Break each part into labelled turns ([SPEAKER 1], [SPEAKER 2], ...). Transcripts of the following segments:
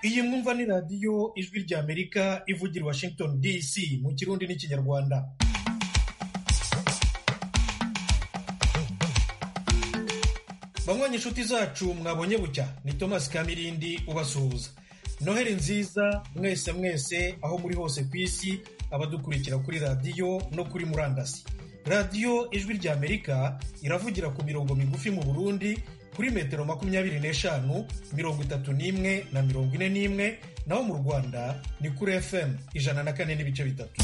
[SPEAKER 1] iyi mwumva ni radiyo ijwi ry'amerika ivugira i washington dc mu kirundi n'ikinyarwanda bamwanya inshuti zacu mwabonye bucya ni thomas kamirindi ubasuhuza noheli nziza mwese mwese aho muri hose ku isi abadukurikira kuri radiyo no kuri murandasi radiyo ijwi ry'amerika iravugira ku mirongo migufi mu burundi kuri metero makumyabiri n'eshanu mirongo itatu n'imwe na mirongo ine n'imwe naho mu rwanda ni kuri fm ijana na kane n'ibice bitatu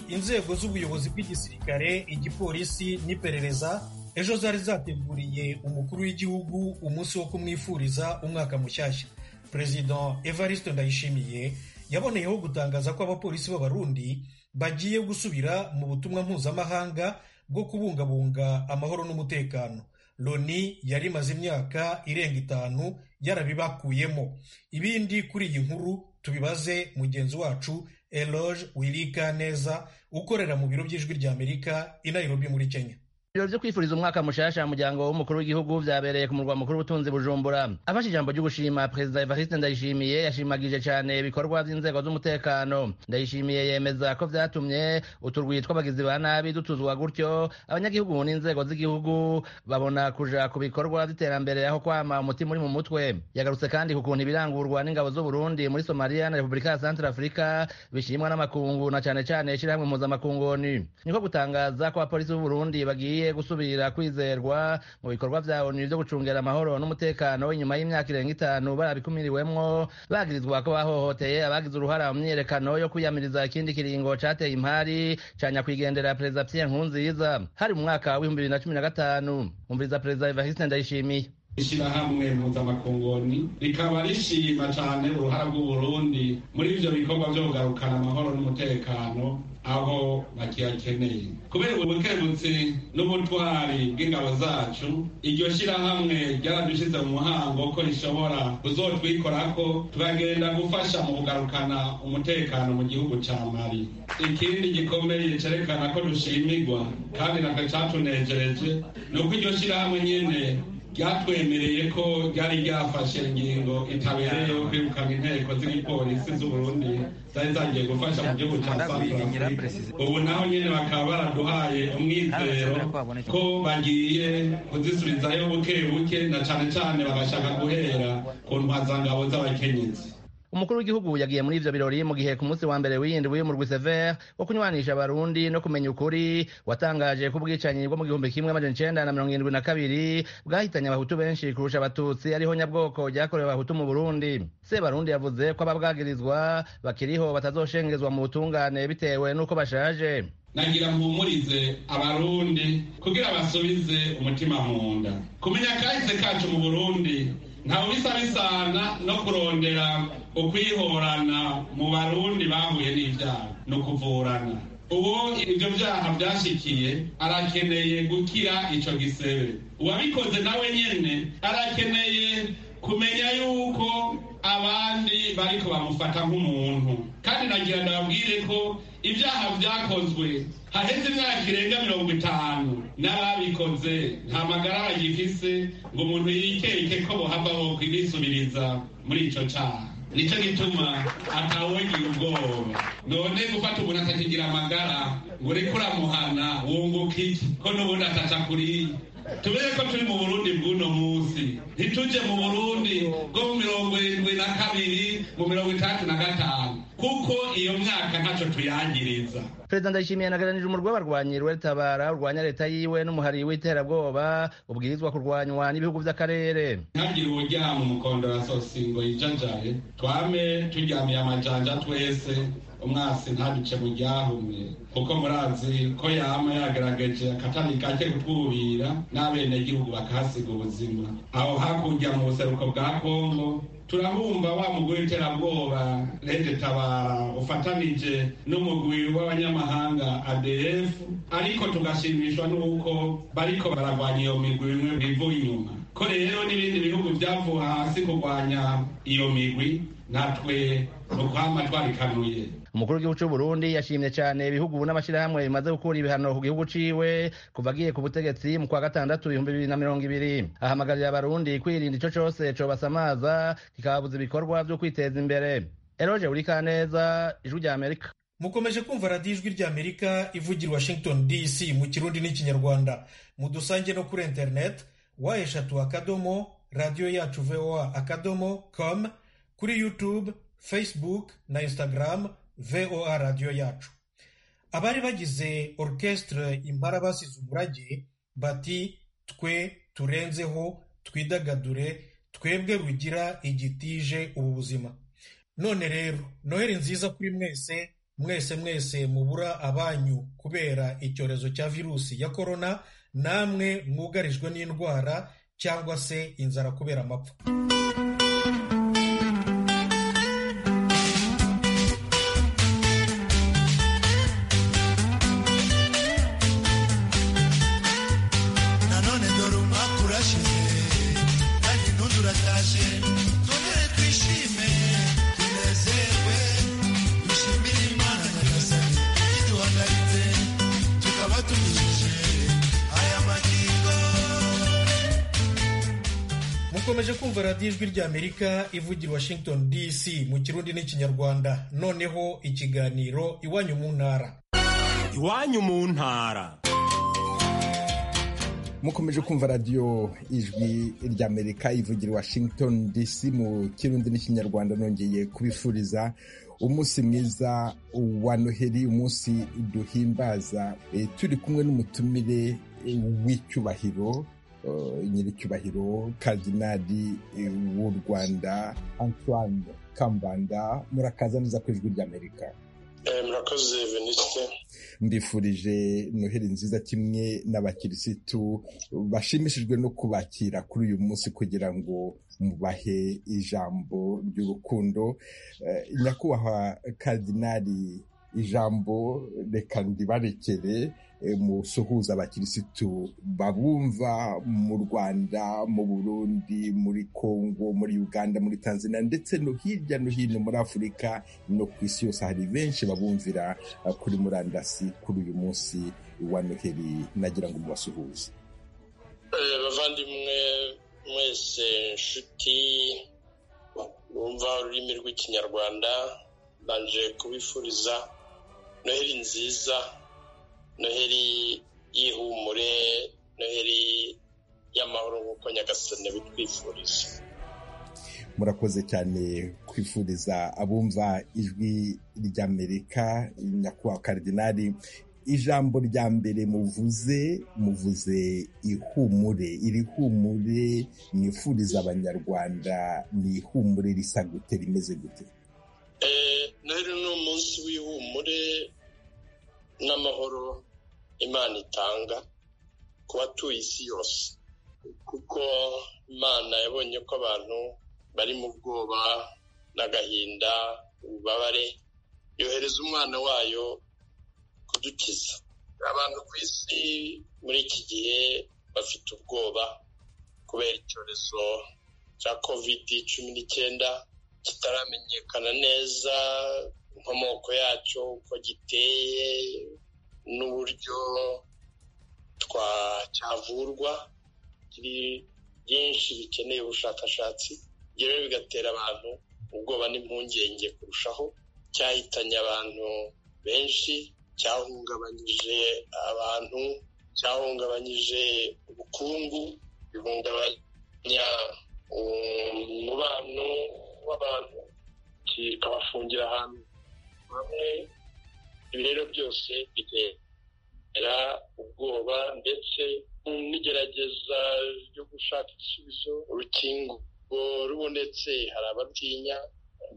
[SPEAKER 1] inzego z'ubuyobozi bw'igisirikare igipolisi n'iperereza ejo zari zateguriye umukuru w'igihugu umunsi wo kumwifuriza umwaka mushyashya perezida evariste ndayishimiye yaboneyeho gutangaza ko abapolisi b'abarundi bagiye gusubira mu butumwa mpuzamahanga bwo kubungabunga amahoro n'umutekano loni yari imaze imyaka irenga itanu yarabibakuyemo ibindi kuri iyi nkuru tubibaze mugenzi wacu eloge wirikaneza ukorera mu biro by'ijwi ry'amerika i nairobi muri kenya
[SPEAKER 2] ibiro byo kwifuriza umwaka mushasha muryango w'umukuru w'igihugu byabereye ku murwa mukuru w'ubutunzi bujumbura afashe ijambo ryo gushima perezida evariste ndayishimiye yashimagije cyane ibikorwa by'inzego z'umutekano ndayishimiye yemeza ko byatumye uturwi tw'abagizi ba nabi dutuzwa gutyo abanyagihugu n'inzego z'igihugu babona kuja ku bikorwa by'iterambere aho kwama umutima uri mu mutwe yagarutse kandi ku kuntu ibirangurwa n'ingabo z'uburundi muri somaliya na repubulika ya centre afurika bishimwa n'amakungu na cyane cyane ishyirahamwe impuzamakunguni niko gutangaza ko abapolisi b'uburundi bagiye gusubira kwizerwa mu bikorwa bya ONU byo gucungera amahoro n'umutekano inyuma y'imyaka irenga itanu barabikumiriwemwo bagirizwa ko bahohoteye abagize uruhara mu myiyerekano yo kwiyamiriza ikindi kiringo cateye impari ca nyakwigendera perezida Pierre Nkurunziza hari mu mwaka w'ibihumbi bibiri na cumi na gatanu umviriza perezida Evariste Ndayishimiye
[SPEAKER 3] ishyirahamwe mpuzamakungoni rikaba rishima cyane uruhara rw'uburundi muri ivyo bikorwa byo kugarukana amahoro n'umutekano aho bakiyakeneye kubera ubukemutsi n'ubutwari bw'ingabo zacu iryo shyirahamwe ryaradushyize mu muhango ko rishobora kuzotwikorako turagenda gufasha mu kugarukana umutekano mu gihugu ca mali ikindi gikomeye cerekana ko dushimigwa kandi nako catunejereje ni uko iryo shyirahamwe nyene ryatwemereye ko ryari ryafashe ingingo itabereye yo kwirukana inteko z'igipolisi z'uburundi zari zagiye gufasha mu gihugu cya santafurika ubu naho nyine bakaba baraduhaye umwizero ko bagiye kuzisubizayo buke buke na cane cane bagashaka guhera ku ntwazangabo z'abakenyezi
[SPEAKER 2] umukuru w'igihugu yagiye muri ivyo birori mu gihe ku munsi wa mbere w'iyindi w'umurwi sever wo kunywanisha abarundi no kumenya ukuri watangaje ko ubwicanyi bwo mu gihumbi kimwe amajana icenda na mirongo irindwi na kabiri bwahitanye abahutu benshi kurusha abatutsi ariho nyabwoko ryakorewe abahutu mu burundi sebarundi yavuze ko ababwagirizwa bakiriho batazoshengezwa mu butungane bitewe n'uko bashaje
[SPEAKER 3] nagira mpumurize abarundi kugira basubize umutima mu nda kumenya kahise kacu mu burundi ntawe bisa bisana no kurondera ukwihorana mu barundi bahuye n'ibyaha no kuvurana uwo ibyo byaha byashikiye arakeneye gukira icyo gisebe uwabikoze nawe nyine arakeneye kumenya yuko abandi bariko bamufata nk'umuntu kandi nagira ndababwire ko ibyaha byakozwe haheze imyaka irenga mirongo itanu n'ababikoze nta magara bagifise ngo umuntu yikeke ko bohava bo kubisubiriza muri ico caha nico gituma atawongira ubwoba none gufata umuntu atakigira amagara ngo ureke uramuhana wunguka iki ko n'ubundi ataca kuriye tubere ko turi mu burundi bw'uno munsi ntituje mu burundi bwo mu mirongo irindwi na kabiri mu mirongo itandatu na gatanu kuko iyo myaka ntacyo tuyangiriza
[SPEAKER 2] perezida ndayishimiye yanaganirije umurwi w'abarwanyi rwetabara urwanya leta yiwe n'umuhari w'iterabwoba ubwirizwa kurwanywa n'ibihugu by'akarere
[SPEAKER 3] ntagire uburyama umukondo wa sosingo yijajaye twame turyamiye amajanja twese umwasi ntabice mu ryahumye kuko murazi ko yama yagerageje akatari gake kutwubira n'abenegihugu bakahasiga ubuzima aho hakurya mu buseruko bwa kongo turabumva wa mugwi w'iterabwoba rege tabara ufatanije n'umugwi w'abanyamahanga adf ariko tugashimishwa n'uko bariko baragwanya iyo migwi imwe bivuye inyuma ko rero n'ibindi bihugu byavuye hasi kurwanya iyo migwi natwe ni ukwama twarikanuye
[SPEAKER 2] umukuru w'igihugu cy'u Burundi yashimye cyane ibihugu n'amashyirahamwe bimaze gukura ibihano ku gihugu ciwe kuva agiye ku butegetsi mu kwa gatandatu ibihumbi bibiri na mirongo ibiri ahamagarira abarundi kwirinda ico cose cobasamaza kikababuza ibikorwa vyo kwiteza imbere eroje urikaneza ijwi rya amerika
[SPEAKER 1] mukomeje kumva radiyo ijwi ry'amerika ivugira washington dc mu kirundi n'ikinyarwanda mudusange no kuri internet wa eshatu akadomo radiyo yacu voa akadomo com kuri youtube facebook na instagram voa radiyo yacu abari bagize orchestre impara basize umurage bati twe turenzeho twidagadure twebwe rugira igitije ubu buzima none rero noheli nziza kuri mwese mwese mwese mubura abanyu kubera icyorezo cya virusi ya korona namwe mwugarijwe n'indwara cyangwa se inzara kubera amapfa
[SPEAKER 4] nanone dore umwaka urashize kandi n'undi uratashye none twishime tunezerwe dushimire imana nyagasani iduhagaritse tukaba tunyujije aya magingo
[SPEAKER 1] mukomeje kumva radiyo ijwi ry'amerika ivugira washington dc mu kirundi n'ikinyarwanda noneho ikiganiro iwanyu mu ntara
[SPEAKER 5] iwanyu mu ntara
[SPEAKER 6] mukomeje kumva radiyo ijwi ry'amerika ivugira i washington dc mu kirundi n'ikinyarwanda nongeye kubifuriza umunsi mwiza wa noheli umunsi duhimbaza Eh, turi kumwe n'umutumire eh, w'icyubahiro eh, nyiricyubahiro kardinali eh, w'u rwanda antoine kambanda murakaza neza ku ijwi ry'amerika
[SPEAKER 7] Eh, murakoze venisite
[SPEAKER 6] mbifurije noheli nziza kimwe n'abakirisitu bashimishijwe no kubakira kuri uyu munsi kugira ngo mubahe ijambo ry'urukundo Eh, nyakubahwa kardinali ijambo reka ndibarekere eh, musuhuza abakirisitu babumva mu rwanda mu burundi muri kongo muri uganda muri tanzania ndetse no hirya no hino muri afurika no ku isi yose hari benshi babumvira eh, kuri murandasi kuri uyu munsi wa noheli nagira ngo mubasuhuze
[SPEAKER 7] Eh, bavandimwe mwese nshuti bumva ururimi rw'ikinyarwanda banje kubifuriza noheli nziza noheli y'ihumure noheli y'amahoro nk'uko nyagasani bitwifuriza
[SPEAKER 6] murakoze cyane kwifuriza abumva ijwi ry'amerika nyakubahwa karidinari ijambo rya mbere muvuze muvuze ihumure iri humure mwifuriza abanyarwanda ni ihumure risa gute rimeze gute
[SPEAKER 7] Eh, noheli ni umunsi w'ihumure n'amahoro imana itanga ku batuye isi yose kuko imana yabonye ko abantu bari mu bwoba n'agahinda ububabare yohereza umwana wayo kudukiza abantu ku isi muri iki gihe bafite ubwoba kubera icyorezo cya kovidi cumi n'icyenda kitaramenyekana neza inkomoko yacyo uko giteye n'uburyo twa- cyavurwa kiri byinshi bikeneye ubushakashatsi ibyo rero bigatera abantu ubwoba n'impungenge kurushaho cyahitanye abantu benshi cyahungabanyije abantu cyahungabanyije ubukungu bihungabanya umubano w'abantu kikabafungira ahantu hamwe ibi rero byose bitera ubwoba ndetse n'igerageza ryo gushaka igisubizo urukingo rubonetse hari abatinya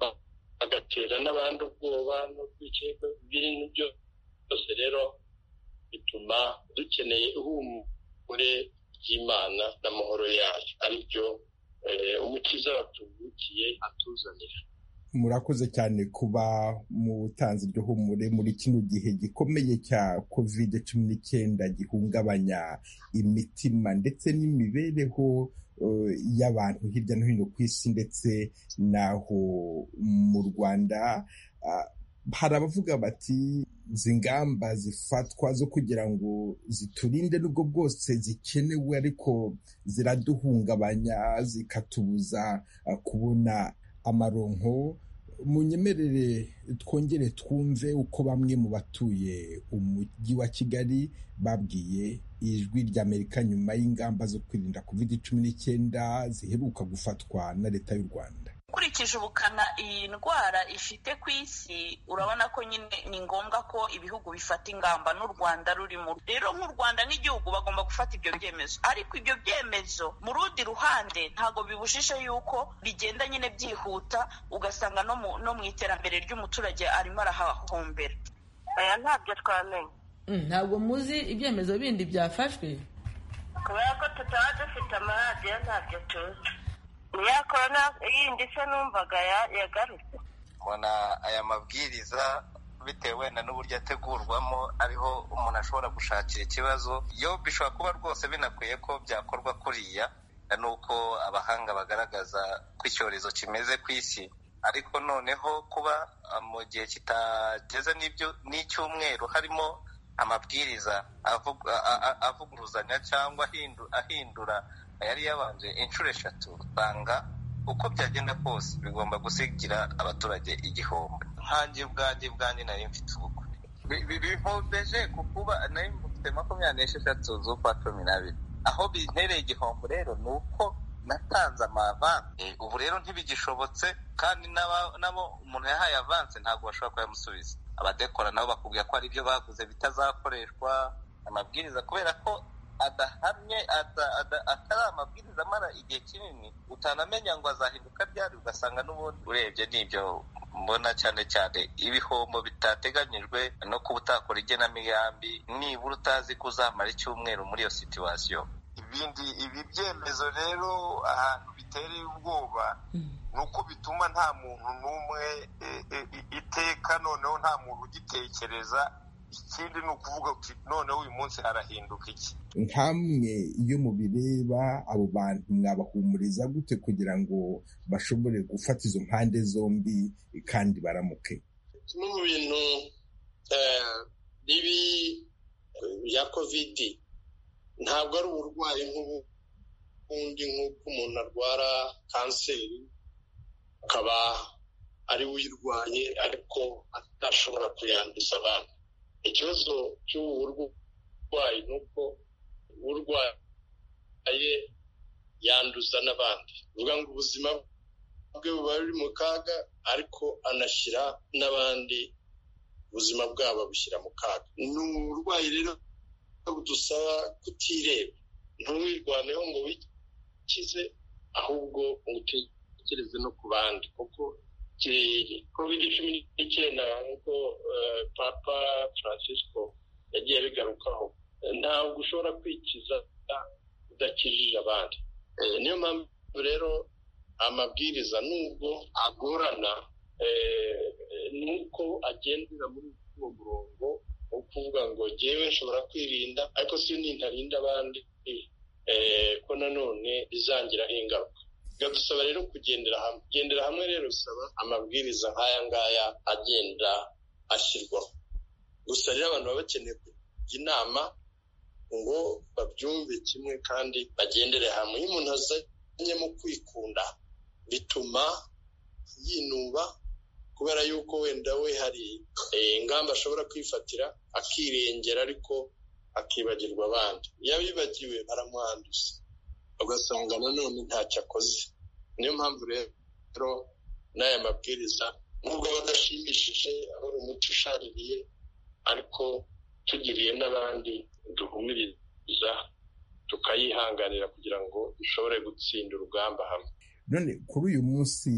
[SPEAKER 7] ba- bagatera n'abandi ubwoba no kwikeka ibintu byose byose rero bituma dukeneye ihumure ry'imana n'amahoro yayo aribyo eh, umukiza watuvukiye atuzanira
[SPEAKER 6] murakoze cyane kuba mutanze iryo humure muri kino gihe gikomeye cya kovide cumi n'icyenda gihungabanya imitima ndetse n'imibereho uh, y'abantu hirya no hino ku isi ndetse n'aho mu rwanda uh, hari abavuga bati izi ngamba zifatwa zo kugira ngo ziturinde n'ubwo bwose zikenewe ariko ziraduhungabanya zikatubuza uh, kubona amaronko munyemerere twongere twumve uko bamwe mu batuye umujyi wa kigali babwiye ijwi ry'amerika nyuma y'ingamba zo kwirinda covid cumi n'icyenda ziheruka gufatwa na leta y'u rwanda
[SPEAKER 8] ukurikije ubukana iyi ndwara ifite ku isi urabona ko nyine ni ngombwa ko ibihugu bifata ingamba n'u rwanda rurimo rero nk'u rwanda n'igihugu bagomba gufata ibyo byemezo ariko ibyo byemezo mu rundi ruhande ntabwo bibujije yuko bigenda nyine byihuta ugasanga no mu iterambere ry'umuturage arimo arahahombera aya ntabyo twamenya
[SPEAKER 9] ntabwo muzi ibyemezo bindi byafashwe
[SPEAKER 10] kubera ko tutaba dufite amaradiyo ntabyo tuzi niya korona yindi se numvaga yagarutse
[SPEAKER 11] mbona aya mabwiriza bitewe wenda n'uburyo ategurwamo ariho umuntu ashobora gushakira ikibazo yo bishobora kuba rwose binakwiye ko byakorwa kuriya nuko abahanga bagaragaza ko icyorezo kimeze ku isi ariko noneho kuba mu gihe kitageze n'icyumweru harimo amabwiriza avuguruzanya cyangwa ahindura yari yabanje inshuro eshatu usanga uko byagenda kose bigomba gusigira abaturage igihombo nkange bwange bwange nari mfite ubukwe bihombeje ku kuba nari mfite makumyabiri n'esheshatu z'ukwa cumi n'abiri aho bintereye igihombo rero ni uko natanze amavanse ubu rero ntibigishobotse kandi nabo umuntu yahaye avanse ntabwo bashobora kuyamusubiza abadekora nabo bakubwira ko ari ibyo baguze bitazakoreshwa amabwiriza kubera ko adahamye atari amabwiriza amara igihe kinini utanamenya ngo azahinduka ryari ugasanga n'ubundi urebye n'ibyo mbona cyane cyane ibihombo bitateganyijwe no kuba utakora igenamigambi nibura utazi ko uzamara icyumweru muri iyo situwasiyo ibindi ibi byemezo rero ahantu bitereye ubwoba ni uko bituma nta muntu n'umwe iteka noneho nta muntu ugitekereza ikindi ni ukuvuga ngo noneho uyu munsi harahinduka iki
[SPEAKER 6] nkamwe iyo mubireba abo bantu mwabahumuriza gute kugira ngo bashobore gufata izo mpande zombi kandi baramuke
[SPEAKER 7] kimwe mu bintu bibi bya kovidi ntabwo ari uburwayi nk'ubundi nk'uko umuntu arwara kanseri akaba ari we uyirwaye ariko atashobora kuyanduza abantu ikibazo cy'ubu burwayi ni uko urwaye yanduza n'abandi bivuga ngo ubuzima bwe buba buri mu kaga ariko anashyira n'abandi ubuzima bwabo abushyira mu kaga ni uburwayi rero budusaba kutireba ntuwirwaneho ngo wikize ahubwo utekereze no ku bandi kuko kovide cumi n'icyenda nk'uko papa francisco yagiye abigarukaho ntabwo ushobora kwikiza udakijije abandi niyo mpamvu rero amabwiriza nubwo agorana nuko agendera muri uwo murongo wo kuvuga ngo ngewe nshobora kwirinda ariko si nintarinda abandi ko nanone bizangiraho ingaruka biradusaba rero kugendera hamwe kugendera hamwe rero bisaba amabwiriza nk'aya ngaya agenda ashyirwaho gusa rero abantu baba bakeneye kujya inama ngo babyumve kimwe kandi bagendere hamwe iyo umuntu azanye mu kwikunda bituma yinuba kubera yuko wenda we hari ingamba ashobora kwifatira akirengera ariko akibagirwa abandi iyo abibagiwe baramuhanduza ugasanga nanone ntacyo akoze niyo mpamvu rero n'aya mabwiriza nubwo aba adashimishije aba ari umuti ushaririye ariko tugiriye n'abandi duhumiriza tukayihanganira kugira ngo dushobore gutsinda urugamba hamwe
[SPEAKER 6] none kuri uyu munsi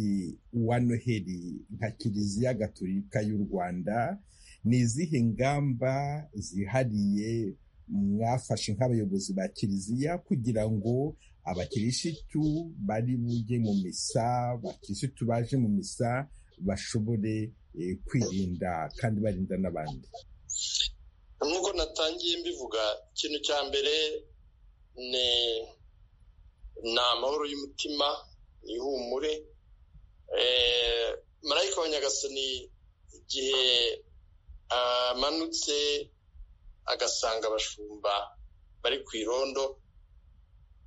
[SPEAKER 6] wa noheli nka kiliziya gaturika y'u rwanda ni izihe ngamba zihariye mwafashe nk'abayobozi ba kiliziya kugira ngo abakirisitu bari bujye mu misa abakirisitu baje mu misa bashobore kwirinda kandi barinda n'abandi
[SPEAKER 7] nk'uko natangiye mbivuga ikintu cya mbere ni amahoro y'umutima ni ihumure marayika wa nyagasani igihe amanutse agasanga abashumba bari ku irondo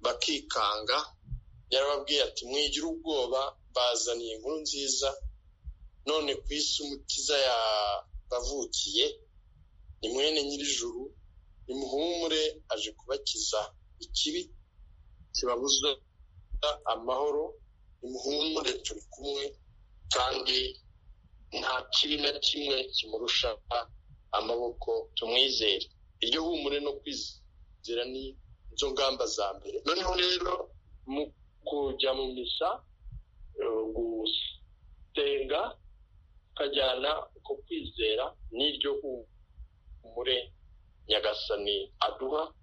[SPEAKER 7] bakikanga yarababwiye ati mwigira ubwoba bazaniye inkuru nziza none ku isi umutiza yabavukiye ni mwene nyir'ijuru ni muhumure aje kubakiza ikibi kibabuza amahoro ni muhumure turi kumwe kandi nta kibi na kimwe kimurusha amaboko tumwizere iryo humure no kwizera ni izo ngamba za mbere noneho rero mu kujya mu misa gusenga ukajyana uko kwizera n'iryo humure nyagasani aduha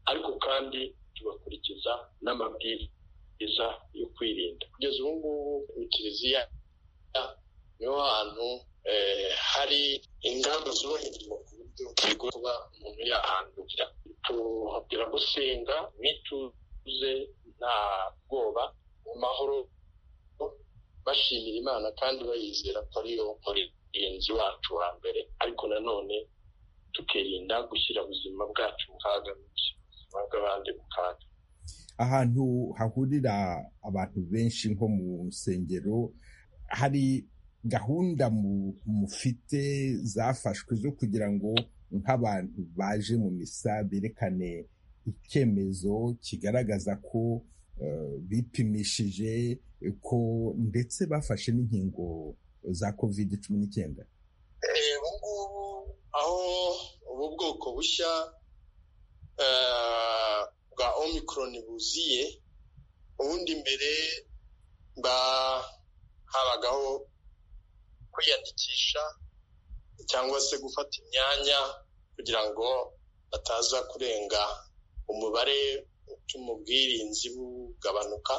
[SPEAKER 7] ariko kandi tugakurikiza n'amabwiriza yo kwirinda kugeza ubu ngubu mu kiliziya niho hantu hari ingamba zubahirizwa ku buryo bigoye kuba umuntu yahandukira tubabwira gusenga mwituze nta bwoba mu mahoro bashimira imana kandi bayizera ko ariyo murinzi wacu wa mbere ariko nanone tukirinda gushyira ubuzima bwacu mu kaga ubuzima bw'abandi mu kaga
[SPEAKER 6] ahantu hahurira abantu benshi nko mu nsengero hari gahunda mufite zafashwe zo kugira ngo nk'abantu baje mu misa berekane icyemezo kigaragaza ko bipimishije ko ndetse bafashe n'inkingo za kovide cumi n'icyenda
[SPEAKER 7] ubu ngubu aho ubu bwoko bushya bwa omikoroni buziye ubundi mbere habagaho kwiyandikisha cyangwa se gufata imyanya kugira ngo bataza kurenga umubare utuma ubwirinzi bugabanuka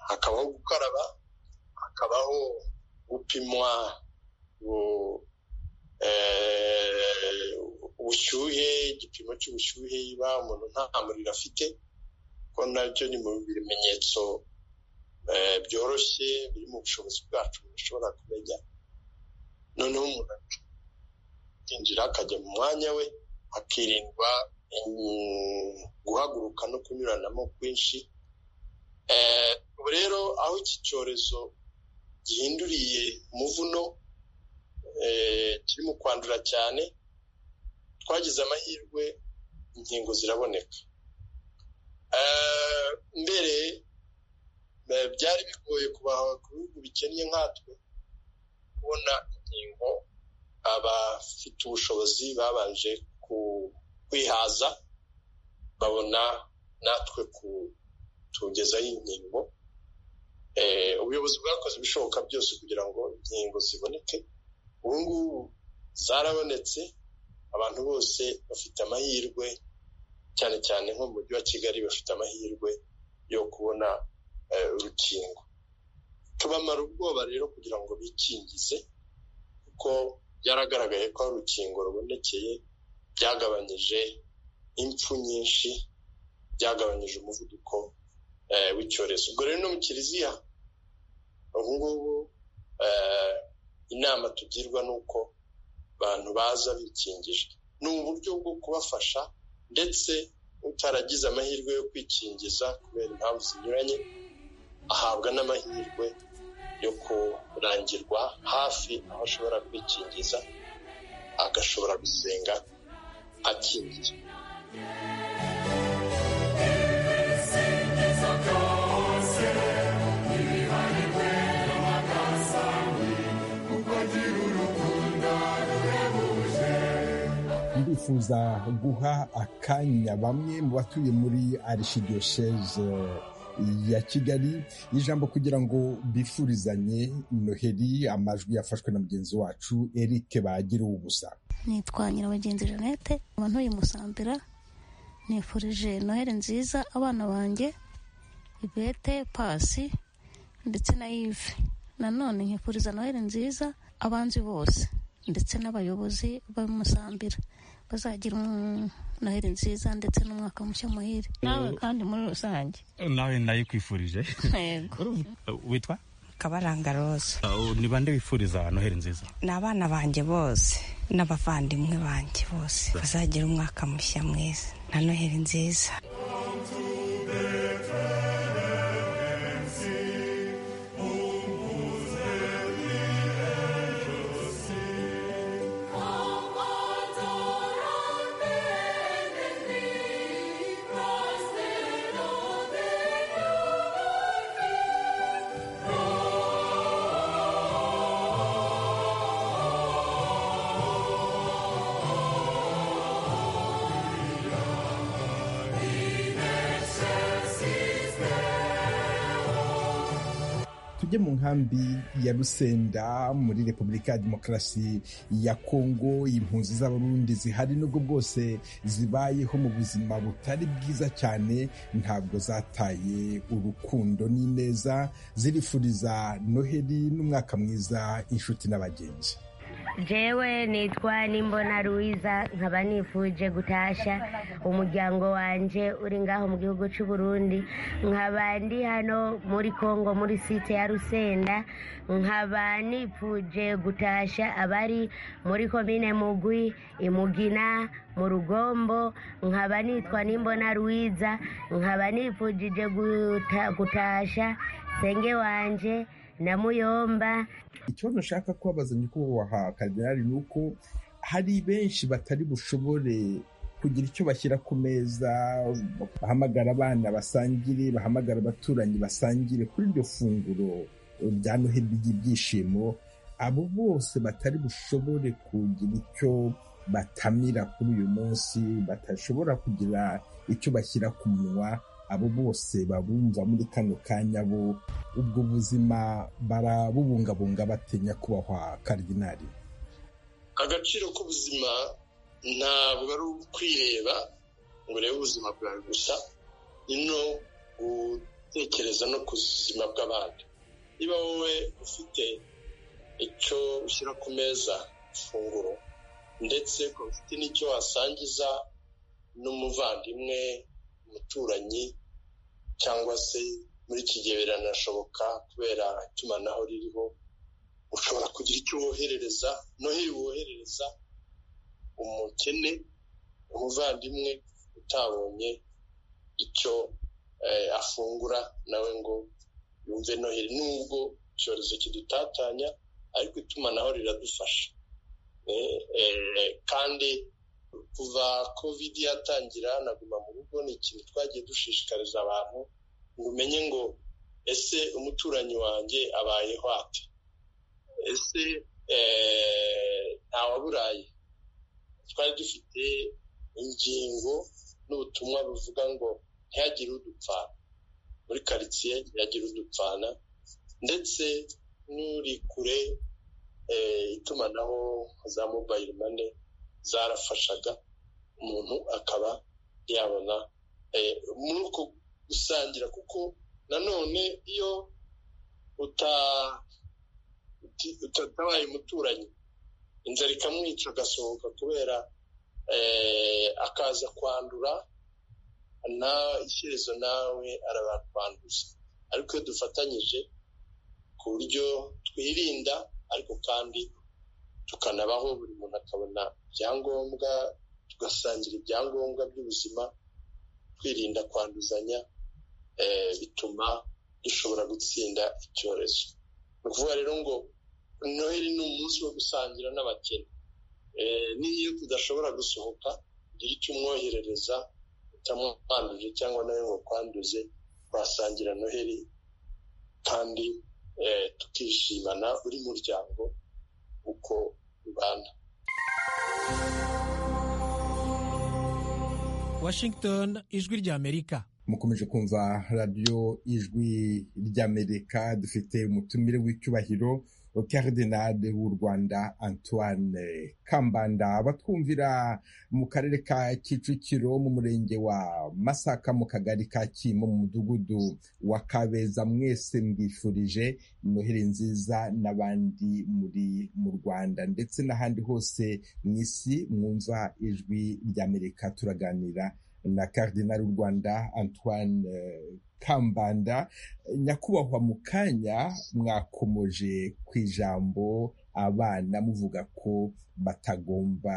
[SPEAKER 7] hakabaho gukaraba hakabaho gupimwa ubushyuhe igipimo cy'ubushyuhe iba umuntu nta muriro afite ko nabyo ni mu bimenyetso byoroshye biri mu bushobozi bwacu dushobora kumenya noneho umuntu akinjira akajya mu mwanya we hakirindwa guhaguruka no kunyuranamo kwinshi ubu rero aho iki cyorezo gihinduriye umuvuno kirimo kwandura cyane twagize amahirwe inkingo ziraboneka mbere byari bigoye kubaha ku bihugu bikennye nkatwe kubona inkingo abafite ubushobozi babanje kwihaza babona natwe kutugezaho inkingo ubuyobozi bwakoze ibishoboka byose kugira ngo inkingo ziboneke ubu ngubu zarabonetse abantu bose bafite amahirwe cyane cyane nko mu mujyi wa kigali bafite amahirwe yo kubona urukingo tubamara ubwoba rero kugira ngo bikingize kuko byaragaragaye ko urukingo rubonekeye byagabanyije impfu nyinshi byagabanyije umuvuduko w'icyorezo ubwo rero no mu kiliziya ubu ngubu inama tugirwa ni uko abantu baza bikingije ni uburyo bwo kubafasha ndetse utaragize amahirwe yo kwikingiza kubera impamvu zinyuranye ahabwa n'amahirwe yo kurangirwa hafi aho ashobora kwikingiza agashobora gusenga akingiye
[SPEAKER 6] ndifuza guha akanya bamwe mu batuye muri arishidiyoseze ya kigali ijambo kugira ngo bifurizanye noheli amajwi yafashwe na mugenzi wacu eric bagira ubusa
[SPEAKER 12] nitwa nyirabagenzi jeannette ntuye musambira nifurije noheli nziza abana banjye ibete pasi ndetse na yive
[SPEAKER 13] nanone nkifuriza noheli nziza abanzi bose ndetse n'abayobozi bamusambira bazagira noheli nziza ndetse n'umwaka mushya muhire nawe kandi muri rusange
[SPEAKER 4] nawe ndayikwifurije witwa
[SPEAKER 12] kabaranga roza
[SPEAKER 4] Uh, ni bande wifuriza noheli nziza
[SPEAKER 12] ni abana banjye bose n'abavandimwe banjye bose bazagira umwaka mushya mwiza na noheli nziza
[SPEAKER 6] tujye mu nkambi ya rusenda muri repubulika ya demokarasi ya kongo impunzi z'abarundi zihari nubwo bwose zibayeho mu buzima butari bwiza cyane ntabwo zataye urukundo n'ineza zirifuriza noheli n'umwaka mwiza inshuti n'abagenzi
[SPEAKER 11] jewe nitwa nimbona ruwiza nkaba nifuje gutasha umuryango wanje uri ngaho mu gihugu cy'u Burundi nkaba ndi hano muri kongo muri site ya rusenda nkaba nifuje gutasha abari muri komine mugwi imugina mu rugombo nkaba nitwa nimbona ruwiza nkaba nifujije guta- gutasha senge wanje na muyomba
[SPEAKER 6] ikibazo nshaka kubabaza nyakubahwa karidinali ni uko hari benshi batari bushobore kugira icyo bashyira ku meza bahamagara abana basangire bahamagara abaturanyi basangire kuri iryo funguro rya noheli ry'ibyishimo abo bose batari bushobore kugira icyo batamira kuri uyu munsi batashobora kugira icyo bashyira ku munwa abo bose babumva muri kano kanya bo ubwo buzima barabubungabunga batinya kubahwa karidinali
[SPEAKER 7] agaciro k'ubuzima ntabwo ari ukwireba ngo urebe ubuzima bwawe gusa ni no gutekereza no ku buzima bw'abandi niba wowe ufite icyo ushyira ku meza ifunguro ndetse ukaba ufite n'icyo wasangiza n'umuvandimwe umuturanyi cyangwa se muri iki gihe biranashoboka kubera itumanaho ririho ushobora kugira icyo woherereza noheli woherereza umukene umuvandimwe utabonye icyo eh, afungura nawe ngo yumve noheli nubwo icyorezo kidutatanya ariko itumanaho riradufasha Eh, eh, kandi kuva covid yatangira naguma mu rugo ni ikintu twagiye dushishikariza abantu ngo umenye ngo ese umuturanyi wanjye abayeho ate ese eh, ntawaburaye twari dufite ingingo n'ubutumwa buvuga ngo ntihagire udupfana muri karitsiye ntihagire udupfana ndetse n'uri kure eh, itumanaho nka za mobayiro mane zarafashaga umuntu akaba yabona eh, muri uko gusangira kuko nanone iyo uta uti- utatabaye umuturanyi inzara ikamwica agasohoka kubera eh, akaza kwandura na ishyerezo nawe arabakwanduza ariko iyo dufatanyije ku buryo twirinda ariko kandi tukanabaho buri muntu akabona ibyangombwa tugasangira ibyangombwa by'ubuzima kwirinda kwanduzanya eh, bituma dushobora gutsinda icyorezo ni ukuvuga rero ngo noheli ni umunsi wo gusangira n'abakene Eh, n'iyo tudashobora gusohoka ugira icyo umwoherereza utamwanduje cyangwa nawe ngo kwanduze twasangira noheli kandi eh, tukishimana buri muryango uko ubana
[SPEAKER 1] washington ijwi rya amerika
[SPEAKER 6] mukomeje kumva radiyo ijwi ry'amerika dufite umutumire w'icyubahiro karidinali w'u rwanda antoine kambanda batwumvira mu karere ka kicukiro mu murenge wa masaka mu kagari ka kimo mu mudugudu wa kabeza mwese mbifurije noheli nziza n'abandi muri mu rwanda ndetse n'ahandi hose mu isi mwumva ijwi ry'amerika turaganira na karidinali w'u rwanda antoine kambanda nyakubahwa mu kanya mwakomoje ku ijambo abana muvuga ko batagomba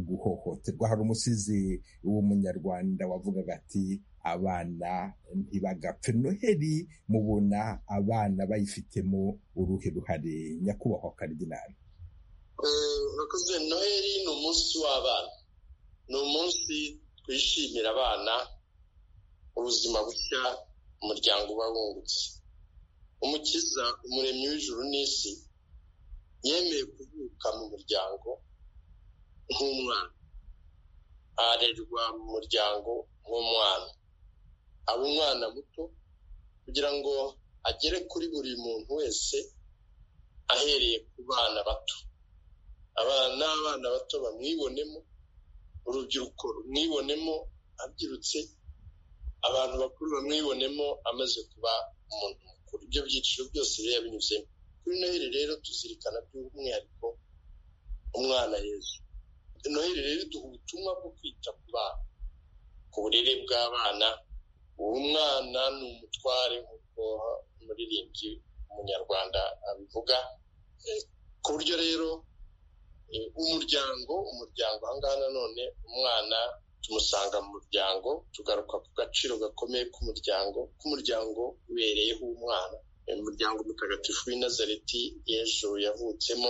[SPEAKER 6] guhohoterwa hari umusizi w'umunyarwanda wavugaga ati abana ntibagapfe noheli mubona abana bayifitemo uruhe ruhare nyakubahwa karidinali
[SPEAKER 7] urakoze noheli ni umunsi w'abana ni umunsi twishimira abana ubuzima bushya umuryango uba wungutse umukiza umuremyi w'ijuru n'isi yemeye kuvuka mu muryango nk'umwana arerwa mu muryango nk'umwana aba umwana muto kugira ngo agere kuri buri muntu wese ahereye ku bana bato abana n'abana bato bamwibonemo urubyiruko rumwibonemo abyirutse abantu bakuru bamwibonemo amaze kuba umuntu mukuru ibyo byiciro byose biba yabinyuzemo kuri noheli rero tuzirikana by'umwihariko umwana yezu noheli rero duha ubutumwa bwo kwita ku bana ku burere bw'abana uwo mwana ni umutware nk'uko umuririmbyi umunyarwanda abivuga ku buryo rero umuryango umuryango ahangaha nanone umwana tumusanga mu muryango tugaruka ku gaciro gakomeye k'umuryango k'umuryango ubereyeho umwana umuryango mutagatifu w'i nazareti y'ejo yavutsemo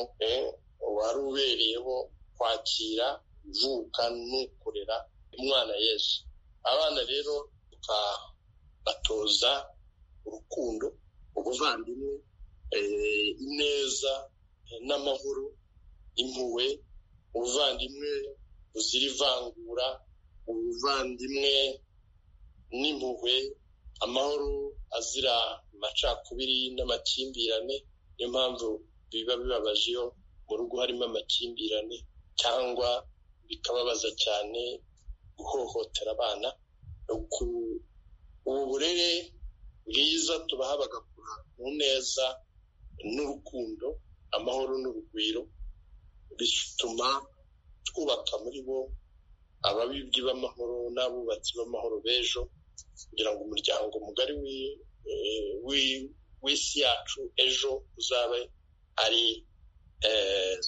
[SPEAKER 7] wari ubereyeho kwakira ivuka n'ukorera umwana yesu abana rero tukabatoza urukundo ubuvandimwe ineza n'amahoro impuhwe ubuvandimwe buzira ivangura ubuvandimwe n'impuhwe amahoro azira amacakubiri n'amakimbirane niyo mpamvu biba bibabaje iyo mu rugo harimo amakimbirane cyangwa bikababaza cyane guhohotera abana ubu burere bwiza tubaha bagakura mu neza n'urukundo amahoro n'urugwiro bituma twubaka muri bo ababibyi b'amahoro n'abubatsi b'amahoro b'ejo kugira ngo umuryango mugari w'isi yacu ejo uzabe ari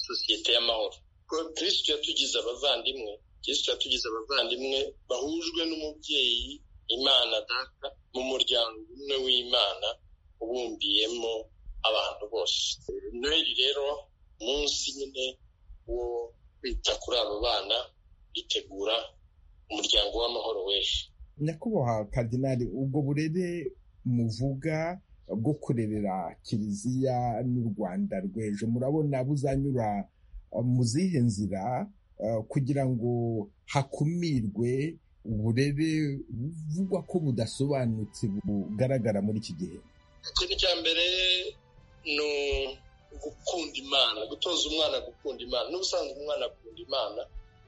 [SPEAKER 7] sosiyete y'amahoro kirisito yatugize abavandimwe kirisito yatugize abavandimwe bahujwe n'umubyeyi imana data mu muryango umwe w'imana ubumbiyemo abantu bose noheli rero munsi nyine wo kwita kuri abo bana bitegura umuryango w'amahoro w'ejo
[SPEAKER 6] nyakubahwa kadinari ubwo burere muvuga bwo kurerera kiliziya n'u rwanda rw'ejo murabona buzanyura mu zihe nzira kugira ngo hakumirwe uburere buvugwa ko budasobanutse bugaragara muri iki gihe
[SPEAKER 7] ikintu cya mbere ni gukunda imana gutoza umwana gukunda imana n'ubusanzwe umwana akunda imana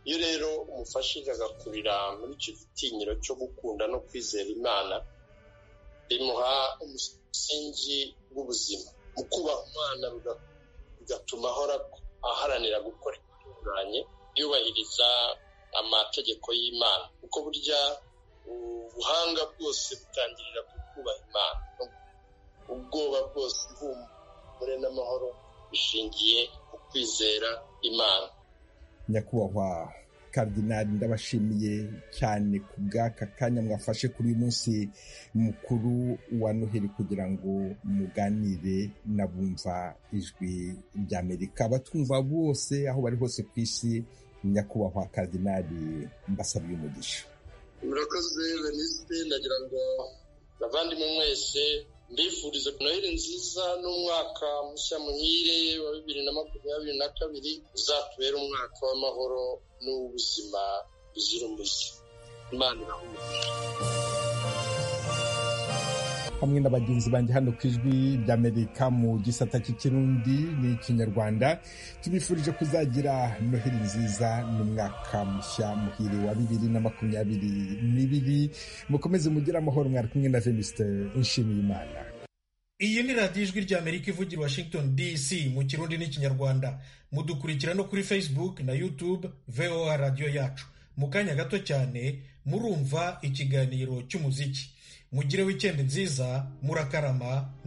[SPEAKER 7] iyo rero umufashije agakurira muri icyo gitinyiro cyo gukunda no kwizera imana bimuha umusingi w'ubuzima mu kubaha umwana bigatuma ahora aharanira gukora ibitunganye yubahiriza amategeko y'imana kuko burya ubuhanga bwose butangirira ku kubaha imana ubwoba bwose ihumura umugore n'amahoro bishingiye ku kwizera imana
[SPEAKER 6] nyakubahwa karidinali ndabashimiye cyane ku bw'aka kanya mwafashe kuri uyu munsi mukuru wa noheli kugira ngo muganire n'abumva ijwi ry'amerika abatwumva bose aho bari hose ku isi nyakubahwa karidinali mbasabiye umugisha
[SPEAKER 7] murakoze venisite ndagira ngo bavandimwe mwese mbifuriza noheli nziza n'umwaka mushya muhire wa bibiri na makumyabiri na kabiri uzatubera umwaka w'amahoro n'ubuzima buzira umuze imana irahumura
[SPEAKER 6] hamwe na bagenzi banjye hano ku ijwi ry'amerika mu gisata cy'ikirundi n'ikinyarwanda tubifurije kuzagira noheli nziza n'umwaka mushya muhire wa bibiri na makumyabiri n'ibiri mukomeze mugire amahoro mwari kumwe na venuste nshimiyimana
[SPEAKER 1] iyi ni radiyo ijwi ry'amerika ivugira washington dc mu kirundi n'ikinyarwanda mudukurikira no kuri facebook na youtube voa radiyo yacu mu kanya gato cyane murumva ikiganiro cy'umuziki mugire wikendi nziza murakarama